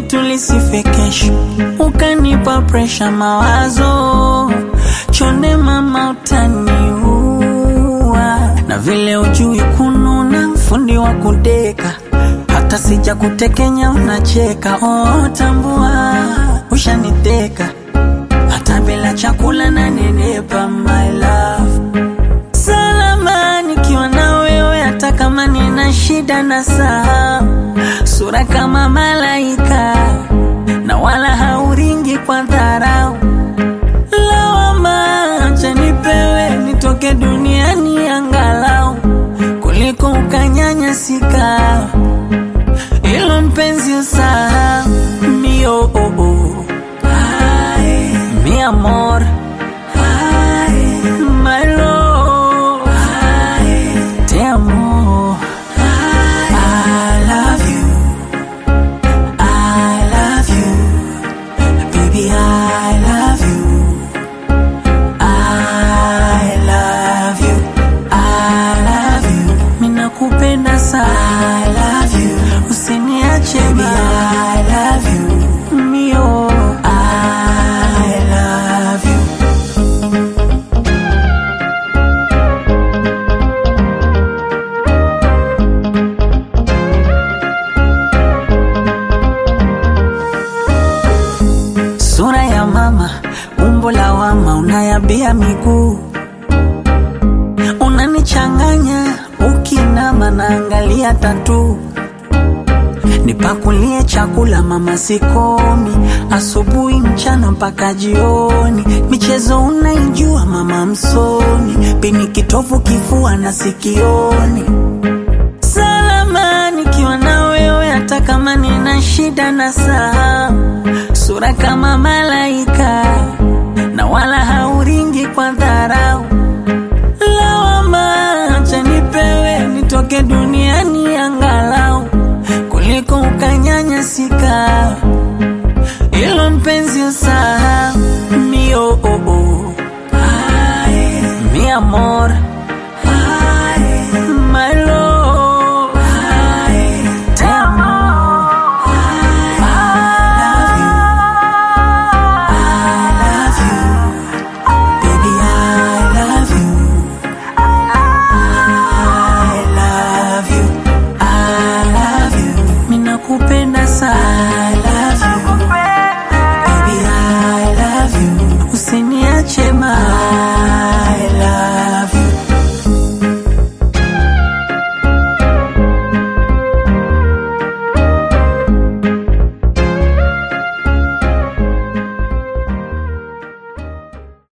letu lisife kesho, ukanipa presha mawazo, chonde mama utaniua, na vile ujui kununa, fundi wa kudeka, hata sija kutekenya unacheka. Oh, tambua ushaniteka, hata bila chakula na nenepa, my love salama nikiwa na wewe, hata kama nina shida na saa, sura kama malaika na wala hauringi kwa dharau. Lawama acha nipewe nitoke duniani angalau kuliko ukanyanyasika, ilo mpenzi usahau mio oh, oh. Ay, mi amor Ay, my love Ay, te amo I love you I love you baby I love you I love you I love you minakupenda sana I love you usiniache baby I love you mio I love you sura ya mama, umbo la wama, unayabia miguu, unanichanganya ukinama, naangalia tatu nipakulie chakula mama, sikomi asubuhi, mchana mpaka jioni. Michezo unaijua mama, msoni pini kitovu, kifua na sikioni salama nikiwa na wewe, hata kama nina shida na saa, sura kama malaika na wala hauringi kwa dharau. Lawama acha nipewe nitoke duniani angalau kuliko ukanyanyasika, ilo mpenzi usahau mio oh, oh. Ay, mi amor Ay, my love Ay, te amo I love you I love you baby I love you I love you I love you minakupenda sana I love you baby I love you usiniache ma